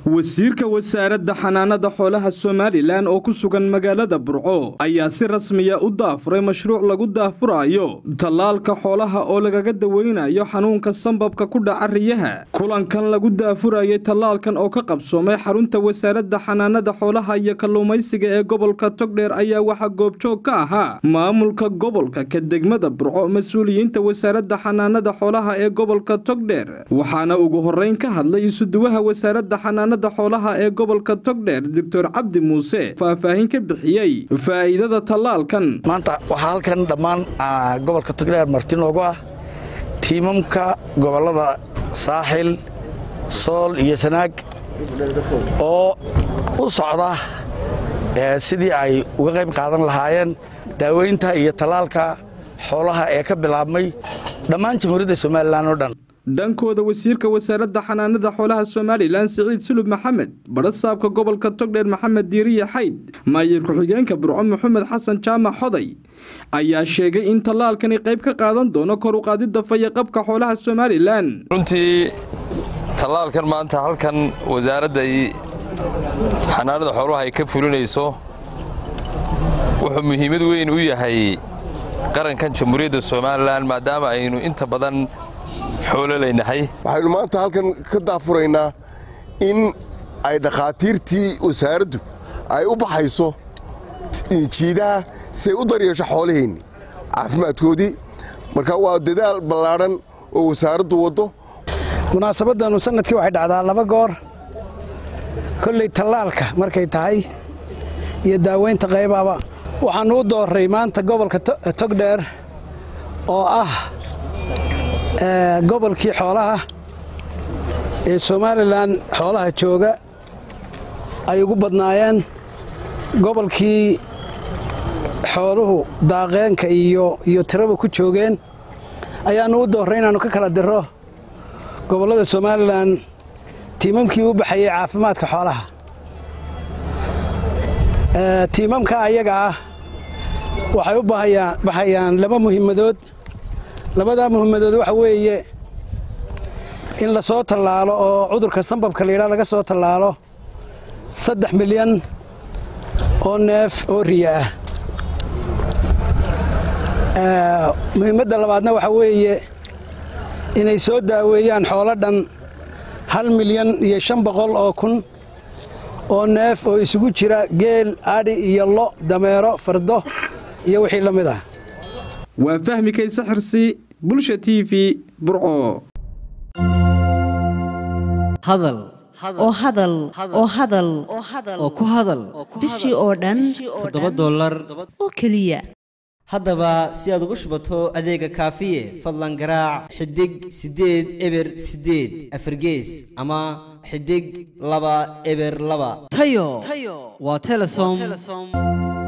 wasiirka wasaaradda xanaanada xoolaha somalilan oo ku sugan magaalada burco ayaa si rasmiya u daafuray mashruuc lagu daafurayo tallaalka xoolaha oo lagaga daweynayo xanuunka sambabka ku dhaca riyaha kulankan lagu daafurayay tallaalkan oo ka qabsoomay xarunta wasaaradda xanaanada xoolaha iyo kalluumaysiga ee gobolka togdheer ayaa waxaa goobjoog ka ahaa maamulka gobolka ka degmada burco mas-uuliyiinta wasaaradda xanaanada xoolaha ee gobolka togdheer waxaana ugu horeyn ka hadlay isuduwaha wasaaradda xanaanada xoolaha ee gobolka togdheer doctor cabdi muuse faahfaahin ka bixiyey faa'iidada tallaalkan maanta waxaa halkan dhammaan gobolka togdheer marti noogu ah tiimamka gobollada saaxil sool iyo sanaag oo u socda sidii ay uga qayb qaadan lahaayeen daaweynta iyo tallaalka xoolaha ee ka bilaabmay dhammaan jamhuuriyadda somalilan oo dhan dhankooda wasiirka wasaaradda xanaanada xoolaha somalilan siciid sulub maxamed badhasaabka gobolka togdheer maxamed diiriye xayd maayir ku-xigeenka burco maxamed xasan jaamac xoday ayaa sheegay in tallaalkani qayb ka qaadan doono kor u qaadidda fayaqabka xoolaha somalilan runtii tallaalkan maanta halkan wasaaradda xanaanada xoolaha ay ka fulinayso wuxuu muhiimad weyn u yahay qarankan jamhuuriyadda somalilan maadaama aynu inta badan waxaynu maanta halkan ka daafuraynaa in ay dhakhaatiirtii wasaaraddu ay u baxayso jiidaha si ay u daryeesho xoolaheenni caafimaadkoodii marka waa dadaal ballaadhan oo wasaaraddu waddo munaasabaddannu sannadkii waxay dhacdaa laba goor kolley tallaalka markay tahay iyo daaweynta qaybaaba waxaannu u doorray maanta gobolka togdheer oo ah gobolkii xoolaha ee somalilan xoolaha jooga ay ugu badnaayeen gobolkii xooluhu daaqeenka iyo iyo tiraba ku joogeen ayaannu u doorray inaannu ka kala diro gobollada somalilan tiimamkii u baxayey caafimaadka xoolaha tiimamka ayaga ah waxay u baxayaan laba muhiimadood labadaa muhiimadood waxa weeye in la soo tallaalo oo cudurka sambabka layidhaha laga soo tallaalo saddex milyan oo neef oo riya ah muhiimadda labaadna waxa weeye inay soo daaweeyaan xoolo dhan hal milyan iyo shan boqol oo kun oo neef oo isugu jira geel adhi iyo lo dameero fardo iyo wixii la mid ah waa fahmi kayse xirsi bulsha t v burco hadal oo hadal oo hadal oo ku hadal bishii oo dhan toddoba dollar oo keliya haddaba si aad ugu shubato adeega kaafiye fadlan garaac xidig siddeed eber siddeed afargees ama xidig laba eber laba tayo waa telesom